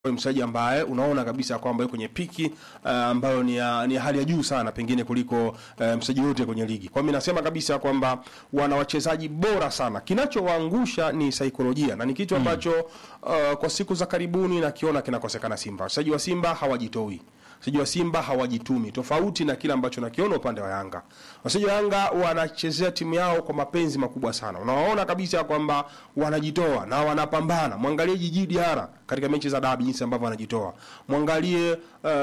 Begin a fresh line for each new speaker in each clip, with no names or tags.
Ni mchezaji ambaye unaona kabisa kwamba yuko kwenye piki uh, ambayo ni ya, ni ya hali ya juu sana pengine kuliko uh, mchezaji yote kwenye ligi. Kwa mimi nasema kabisa kwamba wana wachezaji bora sana. Kinachowaangusha ni saikolojia na ni kitu ambacho uh, kwa siku za karibuni nakiona kinakosekana Simba. Wachezaji wa Simba hawajitoi. Wachezaji wa Simba hawajitumi, tofauti na kile ambacho nakiona upande wa Yanga. Wachezaji wa Yanga wanachezea timu yao kwa mapenzi makubwa sana. Unawaona kabisa kwamba wanajitoa na wanapambana. Mwangalie Jiji Diarra katika mechi za dabi jinsi ambavyo anajitoa. Mwangalie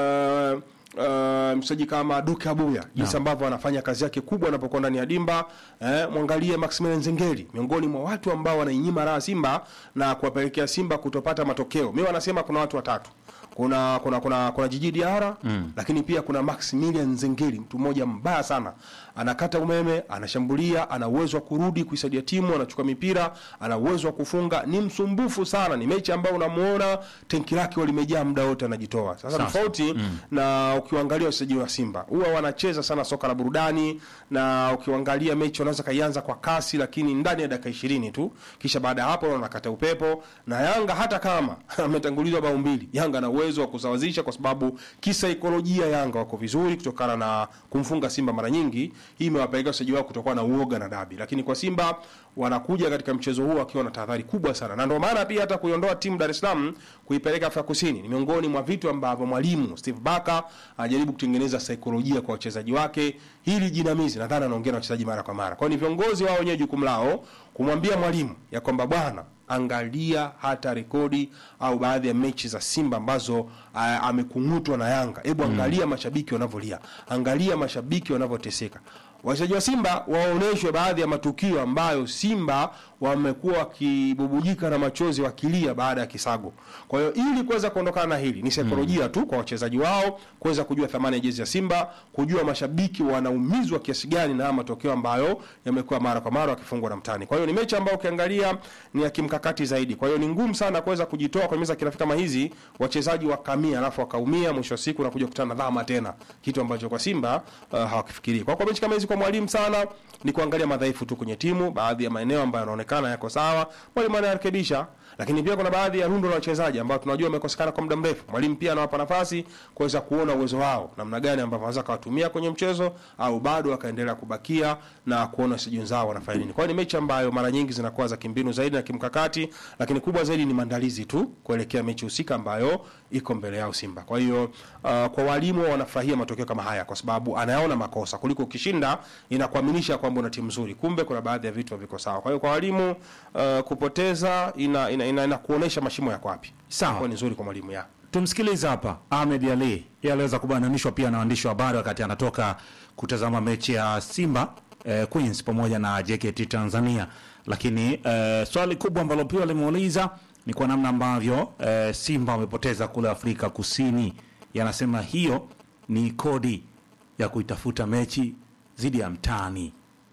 uh, Uh, mchezaji kama Duke Abuya jinsi ambavyo anafanya kazi yake kubwa anapokuwa ndani ya dimba eh, mwangalie Maximilian Zengeli miongoni mwa watu ambao wanainyima raha Simba na kuwapelekea Simba kutopata matokeo. Mimi wanasema kuna watu watatu kuna kuna kuna kuna Jiji Diarra mm. lakini pia kuna Maximilian Zengeli, mtu mmoja mbaya sana, anakata umeme, anashambulia, ana uwezo wa kurudi kuisaidia timu, anachukua mipira, ana uwezo wa kufunga, ni msumbufu sana. Ni mechi ambayo unamuona tenki lake limejaa muda wote, anajitoa. Sasa tofauti mm. na ukiangalia wachezaji wa Simba huwa wanacheza sana soka la burudani, na ukiangalia mechi wanaweza kaianza kwa kasi, lakini ndani ya dakika 20 tu, kisha baada ya hapo wanakata upepo. Na Yanga hata kama ametangulizwa bao mbili, Yanga ana uwezo wa kusawazisha kwa sababu kisaikolojia Yanga wako vizuri kutokana na kumfunga Simba mara nyingi. Hii imewapelekea wachezaji wao kutokuwa na uoga na dabi, lakini kwa Simba wanakuja katika mchezo huu wakiwa na tahadhari kubwa sana, na ndio maana pia hata kuiondoa timu Dar es Salaam kuipeleka Afrika Kusini ni miongoni mwa vitu ambavyo mwalimu Steve Barker anajaribu kutengeneza saikolojia kwa wachezaji wake. Hili jinamizi nadhani anaongea na wachezaji mara kwa mara, kwa hiyo ni viongozi wao wenyewe jukumu lao kumwambia mwalimu ya kwamba bwana angalia hata rekodi au baadhi ya mechi za Simba ambazo amekung'utwa na Yanga. Hebu angalia mm. mashabiki wanavyolia, angalia mashabiki wanavyoteseka. Wachezaji wa Simba waonyeshwe baadhi ya matukio ambayo Simba wamekuwa wakibubujika na machozi wakilia baada ya kisago. Kwa hiyo ili kuweza kuondokana na hili ni saikolojia mm. tu kwa wachezaji wao kuweza kujua thamani ya jezi ya Simba, kujua mashabiki wanaumizwa kiasi gani na matokeo ambayo yamekuwa mara kwa mara wakifungwa na mtani. Kwa hiyo ni mechi ambayo ukiangalia ni ya kimkakati zaidi. Kwa hiyo ni ngumu sana kuweza kujitoa kwa meza kirafiki kama hizi, wachezaji wakamia alafu wakaumia, mwisho wa siku na kuja kukutana na dhama tena, kitu ambacho kwa Simba uh, hawakifikirii. Kwa kwa mechi kama hizi kwa mwalimu sana ni kuangalia madhaifu tu kwenye timu, baadhi ya maeneo ambayo yanaonekana yako sawa, mwalimu anarekebisha. Lakini pia kuna baadhi ya rundo la wachezaji ambao tunajua wamekosekana kwa muda mrefu. Mwalimu pia anawapa nafasi kuweza kuona uwezo wao namna gani ambavyo wanaweza kuwatumia kwenye mchezo au bado wakaendelea kubakia na kuona wachezaji wenzao wanafanya nini. Kwa hiyo ni mechi ambayo mara nyingi zinakuwa za kimbinu zaidi na kimkakati, lakini kubwa zaidi ni maandalizi tu kuelekea mechi husika ambayo iko mbele yao Simba. Kwa hiyo uh, kwa walimu wanafurahia matokeo kama haya kwa sababu anayaona makosa kuliko ukishinda inakuaminisha kwamba una timu nzuri, kumbe kuna baadhi ya vitu haviko sawa. Kwa hiyo kwa walimu uh, kupoteza ina, ina, ina, ina kuonesha mashimo yako wapi.
Sawa.
Kwa ni nzuri kwa mwalimu ya.
Tumsikilize hapa Ahmed Ali. Yeye aliweza kubananishwa pia na waandishi wa habari wakati anatoka kutazama mechi ya Simba eh, Queens pamoja na JKT Tanzania, lakini eh, swali kubwa ambalo pia limuuliza ni kwa namna ambavyo eh, Simba wamepoteza kule Afrika Kusini. Yanasema hiyo ni kodi ya kuitafuta mechi dhidi ya mtani.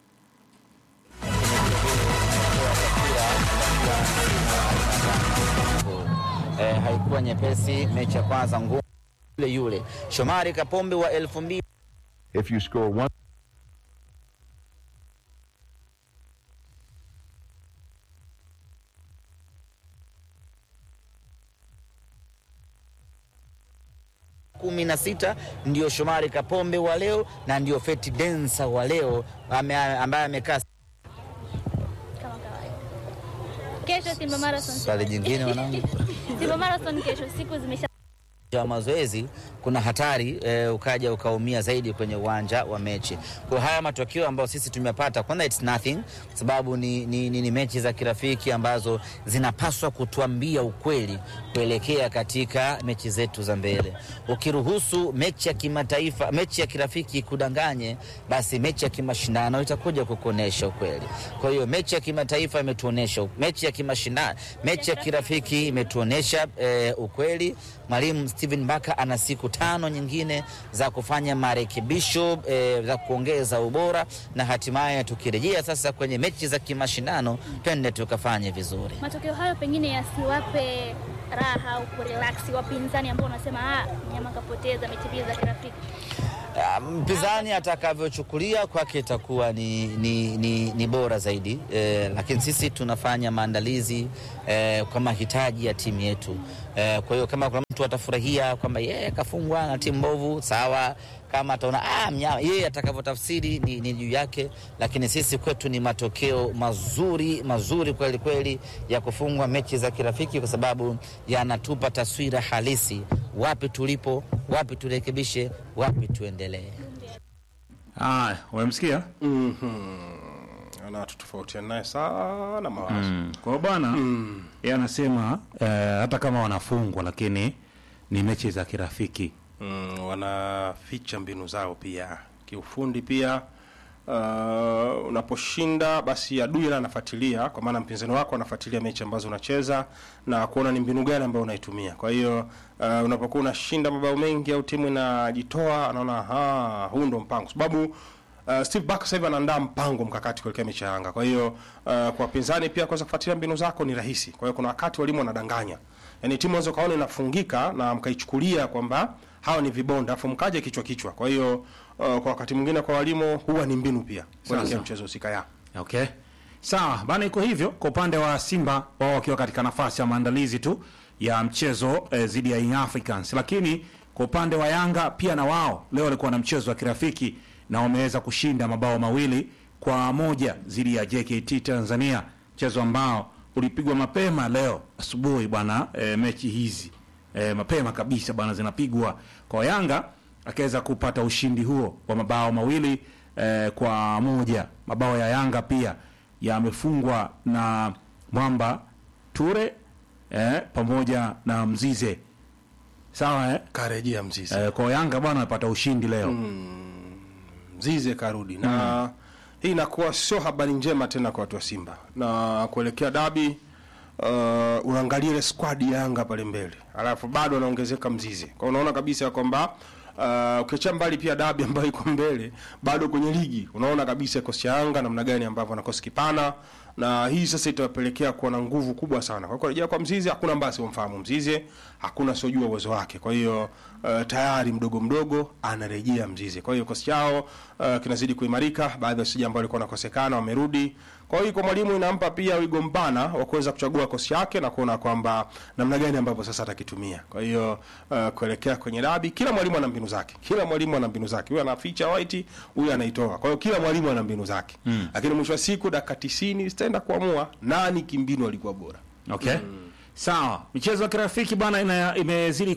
Eh, haikuwa nyepesi. Mechi ya kwanza ngumu, yule yule Shomari Kapombe wa elfu mbili
If you score one.
kumi na sita ndio Shomari Kapombe wa leo na ndio Feti Densa wa leo ame- ambaye amekaa
kama kawaida. Kesho Simba Marathon.
swali jingine wanangu
Simba Marathon kesho, siku zimesha
wa mazoezi kuna hatari eh, ukaja ukaumia zaidi kwenye uwanja wa mechi. Kwa haya matokeo ambayo sisi tumepata, kwanza it's nothing, sababu ni, ni, ni, ni mechi za kirafiki ambazo zinapaswa kutuambia ukweli kuelekea katika mechi zetu za mbele. Ukiruhusu mechi ya kimataifa, mechi ya kirafiki kudanganye, basi mechi ya kimashindano itakuja kukuonesha ukweli. Kwa hiyo mechi ya kimataifa imetuonesha, mechi ya kimashindano, mechi ya kirafiki imetuonesha eh, ukweli. Mwalimu Steven Baka ana siku tano nyingine za kufanya marekebisho eh, za kuongeza ubora na hatimaye tukirejea sasa kwenye mechi za kimashindano twende tukafanye vizuri.
matokeo hayo pengine yasiwape raha au kurelaksi wapinzani ambao wanasema ah, mnyama kapoteza mechi mbili za kirafiki.
Ah, mpinzani atakavyochukulia kwake itakuwa ni, ni, ni, ni bora zaidi eh, lakini sisi tunafanya maandalizi eh, kwa mahitaji ya timu yetu eh, kwa hiyo kama kuna mtu atafurahia kwamba yeye kafungwa na timu mbovu sawa, kama ataona ah, mnyama yeye atakavyotafsiri ni, ni juu yake, lakini sisi kwetu ni matokeo mazuri mazuri kweli kweli ya kufungwa mechi za kirafiki, kwa sababu yanatupa taswira halisi wapi tulipo, wapi turekebishe, wapi tuendelee.
Haya, umemsikia?
ana tutofautiana naye sana mawazo
Mm. Kwa hiyo bwana yeye anasema eh, hata kama wanafungwa lakini ni mechi za kirafiki.
mm, wanaficha mbinu zao pia kiufundi pia uh, unaposhinda basi adui naye anafuatilia kwa maana mpinzani wako anafuatilia mechi ambazo unacheza na kuona ni mbinu gani ambayo unaitumia kwa hiyo uh, unapokuwa unashinda mabao mengi au timu inajitoa anaona "Ah, huu ndo mpango sababu Uh, Steve Barker sasa hivi anaandaa mpango mkakati kuelekea mechi ya Yanga. Kwa hiyo uh, kwa wapinzani pia kuweza kufuatilia mbinu zako ni rahisi. Kwa hiyo kuna wakati walimu wanadanganya. Yaani timu unaweza kaona inafungika na mkaichukulia kwamba hawa ni vibonda afu mkaje kichwa kichwa. Kwa hiyo uh, kwa wakati mwingine kwa walimu huwa ni mbinu pia kuelekea
Sasa.
mchezo husika ya.
Okay. Sawa, bana iko hivyo kwa upande wa Simba wao wakiwa katika nafasi ya maandalizi tu ya mchezo eh, dhidi ya Young Africans. Lakini kwa upande wa Yanga pia na wao leo walikuwa na mchezo wa kirafiki na wameweza kushinda mabao mawili kwa moja dhidi ya JKT Tanzania, mchezo ambao ulipigwa mapema leo asubuhi bwana. Eh, mechi hizi eh, mapema kabisa bwana zinapigwa kwa Yanga akaweza kupata ushindi huo wa mabao mawili eh, kwa moja. Mabao ya Yanga pia yamefungwa na Mwamba Ture eh, pamoja na Mzize sawa eh?
Karejea Mzize.
Eh, kwa Yanga bwana amepata ushindi leo
Mzize karudi na hii inakuwa sio habari njema tena kwa watu wa Simba na kuelekea dabi. Uh, unaangalia ile squad ya Yanga pale mbele, alafu bado anaongezeka Mzize, kwa unaona kabisa ya kwamba uh, ukiacha mbali pia dabi ambayo iko mbele, bado kwenye ligi unaona kabisa kikosi cha Yanga namna gani ambavyo anakosi kipana, na hii sasa itawapelekea kuwa na nguvu kubwa sana. Kwa kurejea kwa Mzize, hakuna ambaye simfahamu Mzize, hakuna sojua uwezo wake. Kwa hiyo uh, tayari mdogo mdogo anarejea Mzize. Kwa hiyo kikosi chao uh, kinazidi kuimarika. Baadhi ya wachezaji ambao walikuwa wanakosekana wamerudi. Kwa hiyo kwa mwalimu inampa pia wigo mpana wa kuweza kuchagua kikosi chake na kuona kwamba namna gani ambavyo sasa atakitumia. Kwa hiyo uh, kuelekea kwenye dabi, kila mwalimu ana mbinu zake. Kila mwalimu ana mbinu zake. Huyu anaficha white, huyu anaitoa. Kwa hiyo kila mwalimu ana mbinu zake. Lakini mwisho wa siku dakika 90 zitaenda kuamua nani kimbinu alikuwa bora.
Okay. Sawa, michezo ya kirafiki bwana ina- imezidi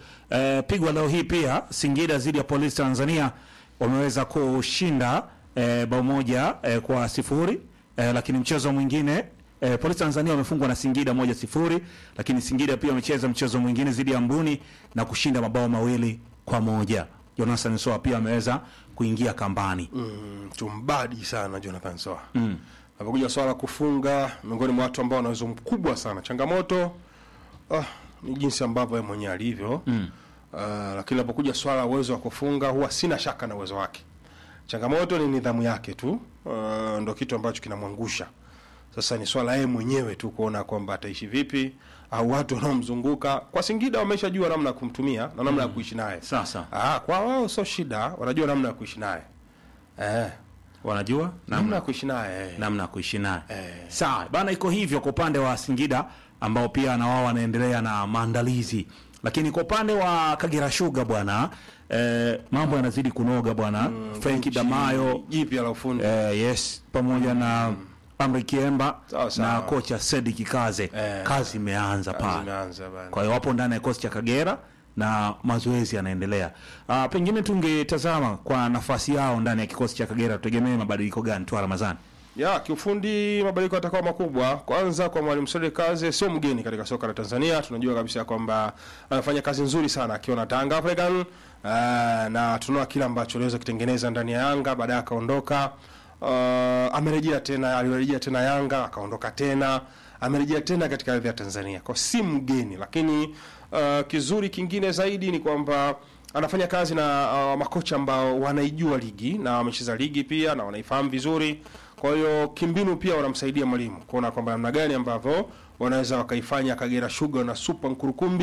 kupigwa leo hii pia. Singida dhidi ya Polisi Tanzania wameweza kushinda eh, bao moja eh, kwa sifuri eh, lakini mchezo mwingine eh, Polisi Tanzania wamefungwa na Singida moja sifuri, lakini Singida pia wamecheza mchezo mwingine dhidi ya Mbuni na kushinda mabao mawili kwa moja. Jonathan Soa pia ameweza kuingia kambani.
Mm, tumbadi sana Jonathan Soa. Mm. Napokuja swala la kufunga miongoni mwa watu ambao wana uwezo mkubwa sana. Changamoto ah, ni jinsi ambavyo yeye mwenyewe alivyo. Mm. Uh, lakini napokuja swala la uwezo wa kufunga huwa sina shaka na uwezo wake. Changamoto ni nidhamu yake tu. Uh, ndo kitu ambacho kinamwangusha. Sasa ni swala yeye mwenyewe tu kuona kwamba ataishi vipi au watu wanaomzunguka. Kwa Singida wameshajua namna ya kumtumia na namna ya kuishi naye.
Sasa
Ah, kwa wao sio shida, wanajua namna ya kuishi naye. Eh,
wanajua
namna ya kuishi naye. eh.
namna ya kuishi naye.
Eh.
Sawa bana, iko hivyo kwa upande wa Singida ambao pia na wao wanaendelea na maandalizi, lakini kwa upande wa Kagera Sugar bwana eh, mambo yanazidi kunoga bwana mm, Frenki Damayo
jipya la ufundi.
eh, yes pamoja na Amri Kiemba
Sawa, sawa.
na kocha Sedi Kaze
Eh.
kazi imeanza
Kazi
pale.
imeanza bana.
Kwa hiyo wapo ndani ya kikosi cha Kagera na mazoezi yanaendelea. Ah, pengine tungetazama kwa nafasi yao ndani ya kikosi cha Kagera, tutegemee mabadiliko gani tu Ramadhani?
Ya, kiufundi mabadiliko yatakuwa makubwa. Kwanza kwa mwalimu Sode Kaze sio mgeni katika soka la Tanzania. Tunajua kabisa kwamba anafanya kazi nzuri sana akiwa na Tanga African. Uh, na tunaona kile ambacho aliweza kutengeneza ndani ya Yanga baadaye akaondoka. Uh, amerejea tena, alirejea tena Yanga akaondoka tena, amerejea tena katika ardhi ya Tanzania. Kwa si mgeni, lakini uh, kizuri kingine zaidi ni kwamba anafanya kazi na uh, makocha ambao wanaijua ligi na wamecheza ligi pia na wanaifahamu vizuri. Kwa hiyo kimbinu pia wanamsaidia mwalimu kuona kwamba namna gani ambavyo wanaweza wakaifanya Kagera Sugar na Super Nkurukumbi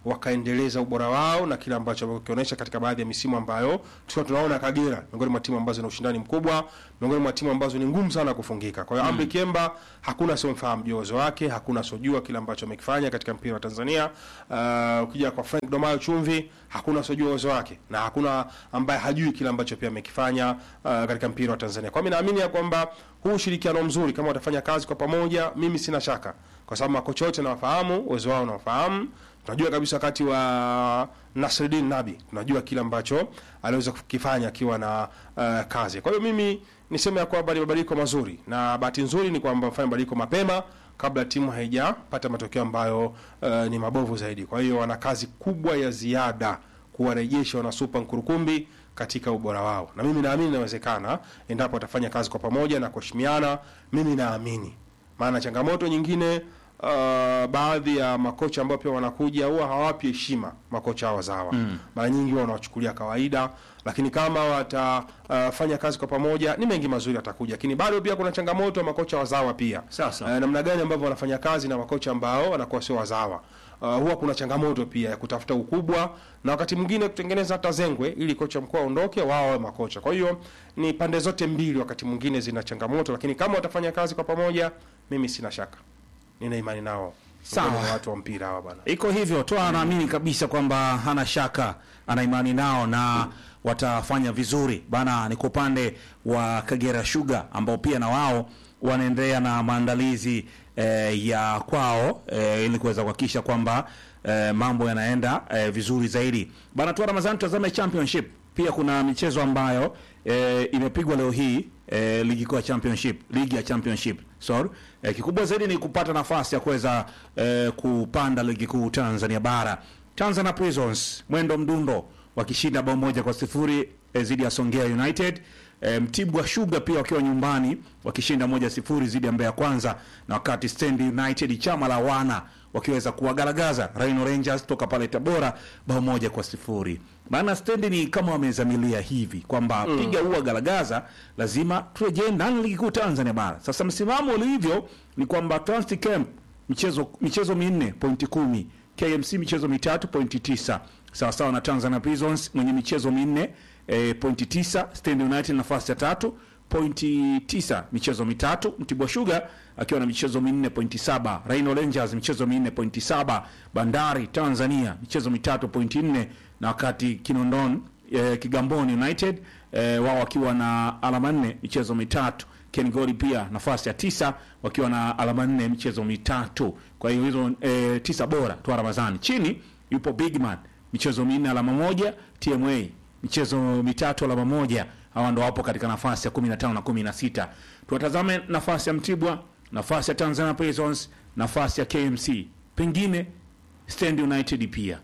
wakaendeleza ubora wao na kile ambacho wakionyesha katika baadhi ya misimu ambayo tulikuwa tunaona Kagera miongoni mwa timu ambazo zina ushindani mkubwa, miongoni mwa timu ambazo ni ngumu sana kufungika. Kwa hiyo Amri Kiemba hakuna asiomfahamu juu ya uwezo wake, hakuna asiojua kile ambacho amekifanya katika mpira wa Tanzania. Uh, ukija kwa Frank Domayo Chumvi hakuna asiojua uwezo wake na hakuna ambaye hajui kile ambacho pia amekifanya uh, katika mpira wa Tanzania. Kwa mimi naamini ya kwamba huu ushirikiano mzuri kama watafanya kazi kwa pamoja, mimi sina shaka, kwa sababu makocha wote nawafahamu, uwezo wao nawafahamu. Tunajua kabisa wakati wa Nasreddin Nabi, tunajua kile ambacho aliweza kukifanya akiwa na uh, kazi. Kwa hiyo mimi niseme ya kwamba ni mabadiliko mazuri, na bahati nzuri ni kwamba mfanya mabadiliko mapema kabla timu haijapata matokeo ambayo uh, ni mabovu zaidi. Kwa hiyo wana kazi kubwa ya ziada kuwarejesha wana Super Nkurukumbi katika ubora wao, na mimi naamini inawezekana endapo watafanya kazi kwa pamoja na kuheshimiana. Mimi naamini, maana changamoto nyingine uh, baadhi ya makocha ambao pia wanakuja huwa hawapi heshima makocha hao wazawa mm. Mara nyingi huwa wanawachukulia kawaida, lakini kama watafanya uh, kazi kwa pamoja ni mengi mazuri atakuja, lakini bado pia kuna changamoto ya makocha wazawa pia
Sasa.
uh, namna gani ambavyo wanafanya kazi na makocha ambao wanakuwa sio wazawa. Uh, huwa kuna changamoto pia ya kutafuta ukubwa na wakati mwingine kutengeneza hata zengwe ili kocha mkuu aondoke, wao wawe makocha. Kwa hiyo ni pande zote mbili, wakati mwingine zina changamoto, lakini kama watafanya kazi kwa pamoja, mimi sina shaka, nina imani nao.
Sawa.
Miongoni mwa watu wa mpira hawa bwana.
iko hivyo toa anaamini kabisa kwamba hana shaka ana imani nao na watafanya vizuri bana ni kwa upande wa kagera sugar ambao pia na wao wanaendelea na maandalizi eh, ya kwao eh, ili kuweza kuhakikisha kwamba eh, mambo yanaenda eh, vizuri zaidi bana tu ramazani tutazame championship pia kuna michezo ambayo eh, imepigwa leo hii eh, ligi kuu ya championship ligi ya championship sorry eh, kikubwa zaidi ni kupata nafasi ya kuweza eh, kupanda ligi kuu Tanzania bara Tanzania Prisons mwendo mdundo wakishinda bao moja kwa sifuri eh, dhidi ya Songea United eh, Mtibwa Sugar pia wakiwa nyumbani wakishinda moja sifuri dhidi ya Mbeya Kwanza na wakati Stand United chama la wana wakiweza kuwagaragaza Rhino Rangers toka pale Tabora bao moja kwa sifuri. Maana Stand ni kama wamezamilia hivi kwamba piga huwa garagaza, lazima turejee ndani ya ligi kuu Tanzania bara. Sasa msimamo ulivyo ni kwamba Transit Camp michezo michezo minne pointi kumi KMC michezo mitatu pointi tisa sawasawa na Tanzania Prisons mwenye michezo minne e, pointi tisa Stand United nafasi ya tatu pointi tisa michezo mitatu Mtibwa Sugar akiwa na michezo minne pointi saba Rhino Rangers michezo minne pointi saba Bandari Tanzania michezo mitatu pointi nne na wakati Kinondon e, Kigamboni United e, wao wakiwa na alama nne michezo mitatu Kengoli pia nafasi ya tisa wakiwa na alama nne michezo mitatu. Kwa hiyo hizo e, tisa bora tu Ramadhani. Chini yupo Bigman michezo minne alama moja, TMA michezo mitatu alama moja. Hawa ndo wapo katika nafasi ya 15 na 16. Tuwatazame nafasi ya Mtibwa, nafasi ya Tanzania Prisons, nafasi ya KMC, pengine Stand United pia.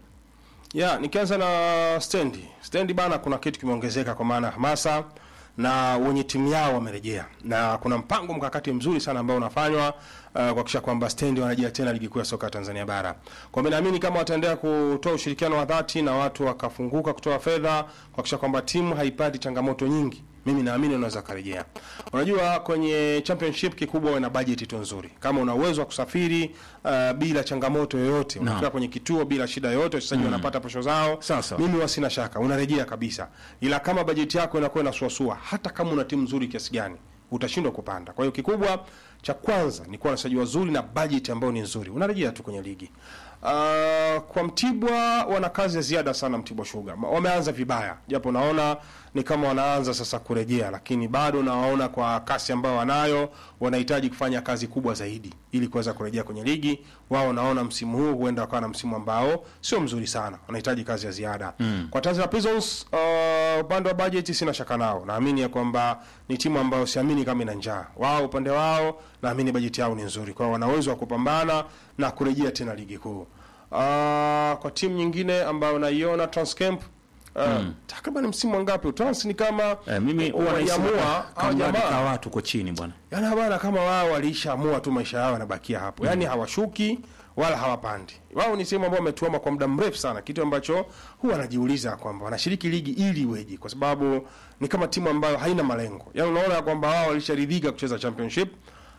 Ya, nikianza na stendi stendi bana, kuna kitu kimeongezeka kwa maana ya hamasa na wenye timu yao wamerejea, na kuna mpango mkakati mzuri sana ambao unafanywa uh, kuhakikisha kwamba stendi wanarejea tena ligi kuu ya soka ya Tanzania bara. Kwa mimi naamini kama wataendelea kutoa ushirikiano wa dhati na watu wakafunguka kutoa fedha kuhakikisha kwamba timu haipati changamoto nyingi mimi naamini unaweza karejea. Unajua, kwenye championship kikubwa uwe na bajeti tu nzuri. Kama una uwezo wa kusafiri uh, bila changamoto yoyote, unafika kwenye kituo bila shida yoyote, wachezaji wanapata posho zao,
Sasa.
mimi huwa sina shaka, unarejea kabisa. Ila kama bajeti yako inakuwa inasuasua, hata kama una timu nzuri kiasi gani, utashindwa kupanda. Kwa hiyo kikubwa cha kwanza ni kuwa na wachezaji wazuri na bajeti ambayo ni nzuri, unarejea tu kwenye ligi. Uh, kwa Mtibwa wana kazi ya ziada sana. Mtibwa Sugar Ma- wameanza vibaya, japo naona ni kama wanaanza sasa kurejea, lakini bado nawaona kwa kasi ambayo wanayo, wanahitaji kufanya kazi kubwa zaidi ili kuweza kurejea kwenye ligi. Wao naona msimu huu huenda wakawa na msimu ambao sio mzuri sana, wanahitaji kazi ya ziada mm. Kwa Tanzania Prisons uh, upande wa budget sina shaka nao, naamini ya kwamba ni timu ambayo siamini kama ina njaa. Wao upande wao naamini bajeti yao ni nzuri, kwa hiyo wana uwezo wa kupambana na kurejea tena ligi kuu. Uh, kwa timu nyingine ambayo naiona Transcamp uh, takriban msimu wangapi Trans ni kama
Eh, mimi huwa nahisi
waliamua hao
kama
jamaa
ka watu kwa chini bwana.
Yaani bana kama wao walishaamua tu maisha yao yanabakia hapo. Yaani hawashuki wala hawapandi. Wao ni sehemu ambao wametuama kwa muda mrefu sana, kitu ambacho huwa anajiuliza kwamba wanashiriki ligi ili iweje, kwa sababu ni kama timu ambayo haina malengo. Yaani unaona kwamba wao walisharidhika kucheza championship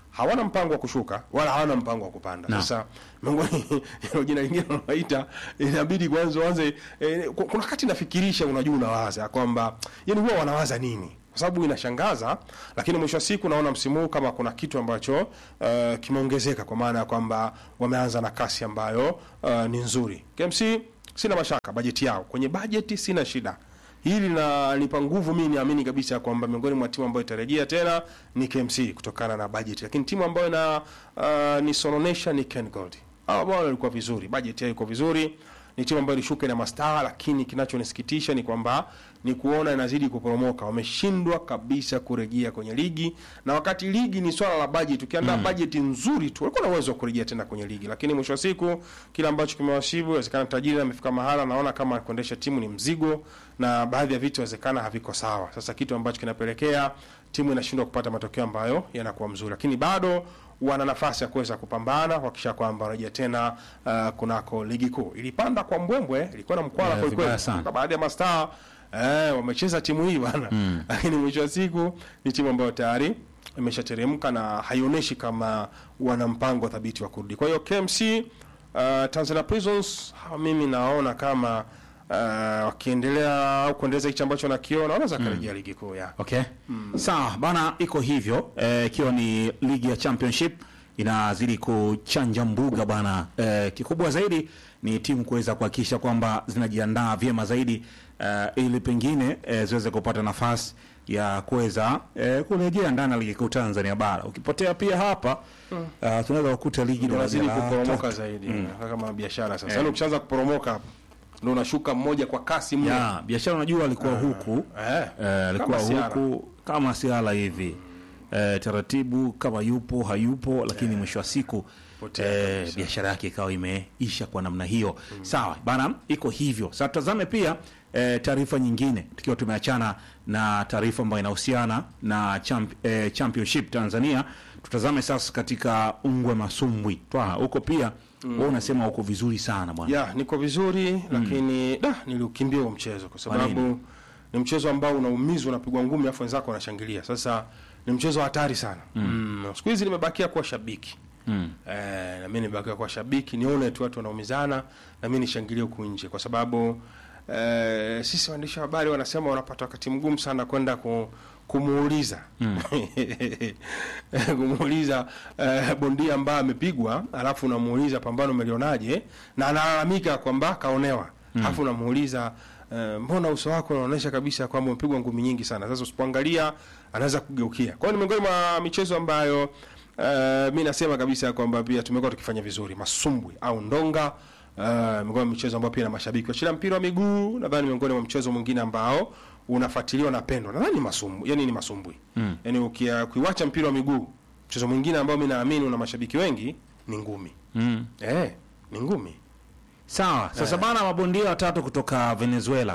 hawana mpango wa kushuka wala hawana mpango wa kupanda. Sasa miongoni ya jina lingine unaita inabidi kwanza uanze eh, ku- kuna wakati nafikirisha, unajua, unawaza kwamba yani huwa wanawaza nini kwa sababu inashangaza, lakini mwisho wa siku naona msimu huu kama kuna kitu ambacho uh, kimeongezeka kwa maana ya kwamba wameanza na kasi ambayo uh, ni nzuri. KMC sina mashaka bajeti yao, kwenye bajeti sina shida. Hili linanipa nguvu mimi, niamini kabisa kwamba miongoni mwa timu ambayo itarejea tena ni KMC kutokana na bajeti, lakini timu ambayo ina uh, nisononesha ni Ken Gold. Hao bwana walikuwa vizuri, bajeti yao iko vizuri ni timu ambayo ilishuka na mastaa, lakini kinachonisikitisha ni kwamba ni kuona inazidi kuporomoka. Wameshindwa kabisa kurejea kwenye ligi, na wakati ligi ni swala la bajeti. Ukiandaa bajeti nzuri tu, walikuwa na uwezo wa kurejea tena kwenye ligi, lakini mwisho wa siku kile ambacho kimewashibu, inawezekana tajiri amefika mahala, naona kama kuendesha timu ni mzigo, na baadhi ya vitu inawezekana haviko sawa. Sasa kitu ambacho kinapelekea timu inashindwa kupata matokeo ambayo yanakuwa mzuri, lakini bado wana nafasi ya kuweza kupambana kuhakikisha kwamba wanarejea tena uh, kunako ligi kuu. Ilipanda kwa mbwembwe, ilikuwa na mkwala
Yeah,
kweli kweli.
vibaya sana.
Kwa baadhi ya mastaa eh, wamecheza timu hii bwana, lakini mwisho wa siku ni timu ambayo tayari imeshateremka na haionyeshi kama wana mpango thabiti wa kurudi. Kwa hiyo KMC uh, Tanzania Prisons hawa mimi naona kama uh, wakiendelea au kuendeleza hichi ambacho nakiona wanaweza karejea ligi kuu ya
Okay. Sawa, bana iko hivyo eh, ikiwa ni ligi ya championship inazidi kuchanja mbuga bana. Eh, kikubwa zaidi ni timu kuweza kuhakikisha kwamba zinajiandaa vyema zaidi eh, ili pengine eh, ziweze kupata nafasi ya kuweza eh, kurejea ndani ya ligi kuu Tanzania bara. Ukipotea pia hapa uh, tunaweza kukuta ligi
ndio
daraja
unazidi
la
kuporomoka
tatu.
zaidi kama biashara sasa. Yaani ukishaanza kuporomoka hapo ndio unashuka mmoja kwa kasi mno.
ya biashara unajua alikuwa huku
Eh,
eh, alikuwa
kama siara.
huku kama siala hivi eh, taratibu kama yupo hayupo, lakini mwisho wa siku
Potea
eh,
kabisa.
biashara yake ikawa imeisha kwa namna hiyo. Sawa bana, iko hivyo. Sasa tutazame pia eh, taarifa nyingine, tukiwa tumeachana na taarifa ambayo inahusiana na champ, eh, championship Tanzania. Tutazame sasa katika ungwe masumbwi twa huko pia wewe unasema uko vizuri sana bwana.
ya niko vizuri lakini da niliukimbia huo mchezo kwa
nini?
sababu ni mchezo ambao unaumizwa unapigwa ngumi afu wenzako wanashangilia sasa ni mchezo hatari sana mm. siku hizi nimebakia kuwa shabiki
Mm.
eh, na mimi nimebakia kuwa shabiki nione tu watu wanaumizana na mimi nishangilie huku nje kwa sababu eh, sisi waandishi wa habari wanasema wanapata wakati mgumu sana kwenda ku, kumuuliza kumuuliza eh, bondia ambaye amepigwa alafu unamuuliza pambano umelionaje na analalamika kwamba kaonewa alafu unamuuliza eh, mbona uso wako unaonyesha kabisa kwamba umepigwa ngumi nyingi sana sasa usipoangalia anaweza kugeukia kwa hiyo ni miongoni mwa michezo ambayo uh, mi nasema kabisa kwamba pia tumekuwa tukifanya vizuri masumbwi au ndonga uh, miongoni mwa michezo ambayo pia na mashabiki wachila mpira wa miguu nadhani miongoni mwa mchezo mwingine ambao unafuatiliwa na pendwa nadhani ni masumbwi yani ni masumbwi mm. yani ukia- ukiwacha mpira wa miguu mchezo mwingine ambao mi naamini una mashabiki wengi ni ngumi
Mm.
eh, ni ngumi
Sawa. Sasa bana, mabondia watatu kutoka Venezuela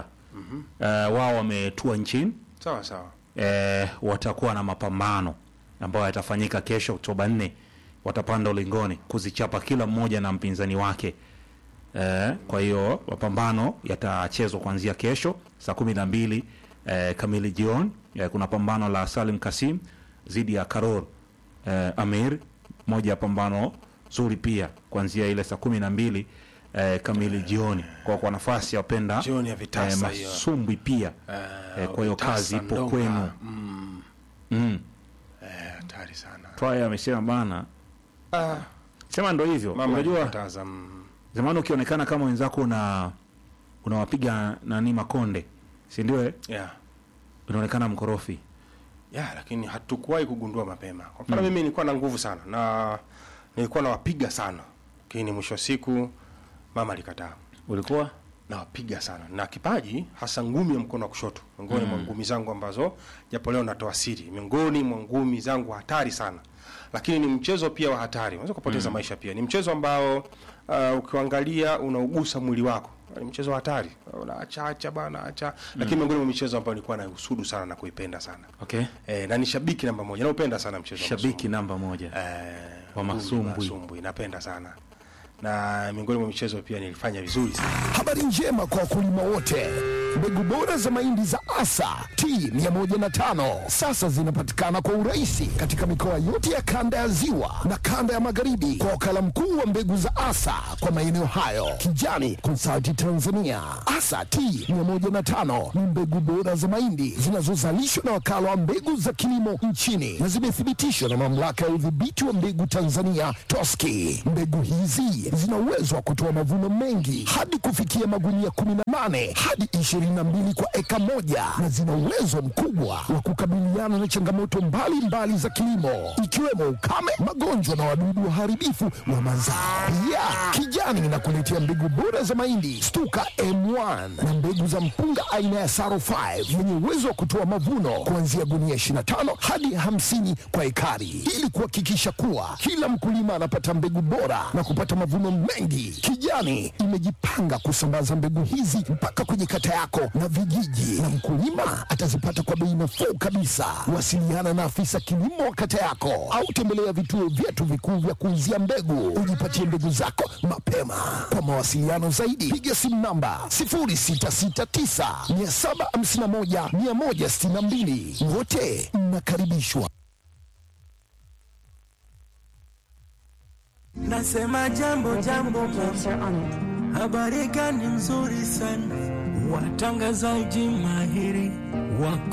eh, wao wametua nchini
sawa sawa
eh, watakuwa na mapambano ambayo yatafanyika kesho Oktoba 4. Watapanda ulingoni kuzichapa kila mmoja na mpinzani wake eh, kwa hiyo mapambano yatachezwa kuanzia kesho saa kumi na mbili eh, kamili jioni. Eh, kuna pambano la Salim Kasim dhidi ya Karor eh, Amir, moja ya pambano zuri pia kuanzia ile saa kumi na mbili eh, kamili jioni, kwa kwa nafasi ya wapenda
Jioni ya vitasa hiyo.
masumbwi pia eh, kwa hiyo
vitasa,
kazi ipo
ndonga.
kwenu
mm,
mm.
eh, hatari sana
Twaya amesema bana,
ah,
sema ndo hivyo.
mama
Unajua
alikataza, mm.
zamani ukionekana kama wenzako una unawapiga nani makonde, si ndio? eh?
yeah.
Unaonekana mkorofi.
ya lakini hatukuwahi kugundua mapema kwa mfano mimi nilikuwa na nguvu sana na nilikuwa nawapiga sana lakini mwisho wa siku mama alikataa
Ulikuwa
nawapiga sana na kipaji hasa ngumi ya mkono wa kushoto miongoni mwa ngumi zangu ambazo japo leo natoa siri miongoni mwa ngumi zangu hatari sana lakini ni mchezo pia wa hatari unaweza kupoteza maisha pia ni mchezo ambao uh, ukiangalia unaugusa mwili wako ni mchezo wa hatari unaacha acha bana acha lakini miongoni mwa michezo ambayo nilikuwa nausudu sana na kuipenda sana
okay.
Eh, na ni shabiki namba moja naupenda sana mchezo wa
Shabiki namba moja
masumbwi. eh,
wa
ngumi,
masumbwi.
masumbwi napenda sana na miongoni mwa michezo pia nilifanya vizuri sana
Habari njema kwa wakulima wote. Mbegu bora za mahindi za Asa T105 sasa zinapatikana kwa urahisi katika mikoa yote ya kanda ya Ziwa na kanda ya Magharibi kwa wakala mkuu wa mbegu za Asa kwa maeneo hayo, Kijani Consulting Tanzania. Asa T105 ni mbegu bora za mahindi zinazozalishwa na wakala wa mbegu za kilimo nchini na zimethibitishwa na mamlaka ya udhibiti wa mbegu Tanzania TOSCI. Mbegu hizi zina uwezo wa kutoa mavuno mengi hadi kufikia magunia 18 hadi 22 kwa eka moja na zina uwezo mkubwa wa kukabiliana na changamoto mbalimbali mbali za kilimo ikiwemo ukame, magonjwa na wadudu waharibifu wa mazao. Pia Kijani inakuletea mbegu bora za mahindi Stuka M1 na mbegu za mpunga aina ya Saro 5 yenye uwezo wa kutoa mavuno kuanzia gunia 25 hadi 50 kwa ekari ili kuhakikisha kuwa kila mkulima anapata mbegu bora na kupata mavuno mengi. Kijani imejipanga kusambaza mbegu hizi mpaka kwenye kata yako na vijiji, na mkulima atazipata kwa bei nafuu kabisa. Wasiliana na afisa kilimo wa kata yako au tembelea vituo vyetu vikuu vya kuuzia mbegu, ujipatie mbegu zako mapema. Kwa mawasiliano zaidi, piga simu namba 0669 751 162. Wote mnakaribishwa.
Nasema jambo jambo, habari gani nzuri sana, watangazaji mahiri wako